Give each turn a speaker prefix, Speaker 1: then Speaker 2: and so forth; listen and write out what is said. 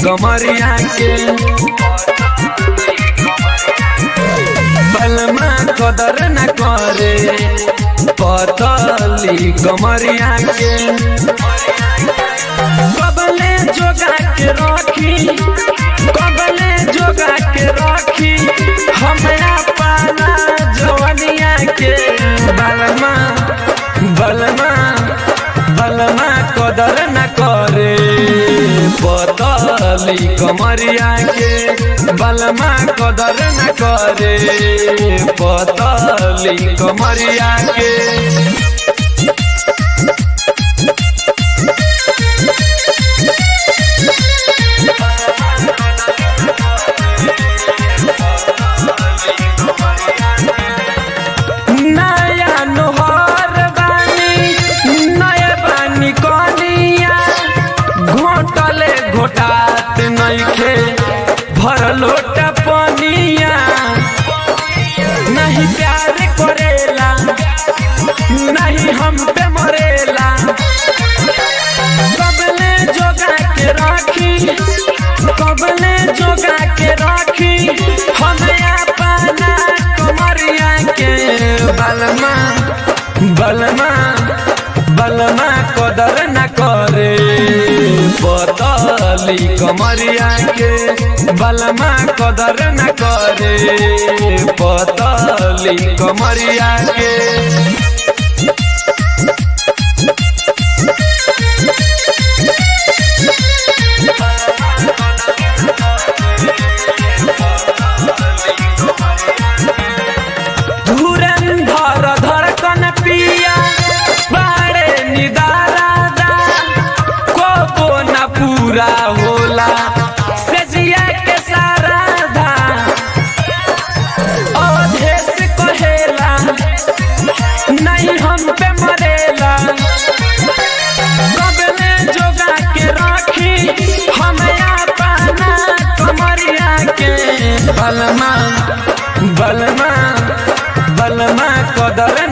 Speaker 1: कमरिया के बलमा कदर न करे पतली कमरिया के कबले जोगा के रखी कबले जोगा के रखी हमरा पाना जवनिया के बलमा बलमा बलमा कदर न करे पतली कमरिया के बलमा कदर न करे पतली कमरिया के नया नोहर बानी नया बानी कनिया घोटले घोटात नइखे भर लोटा पनिया नहीं प्यार करेला नहीं हम पे मरेला कबले जोगा के राखी कबले जोगा के राखी हमें पाना कमरिया के बलमा बलमा बलमा कदर न करे पतली कमरिया के बलमा कदर न करे पतली कमरिया के धुरंधर धड़कन पिया बाड़े निदारादा को न पूरा होला सजिया के सारा धा अवधेश कहेला नहीं हम पे मरेला कबले जोगा के राखी हमें पाना कमरिया के बलमा बलमा बलमा कदर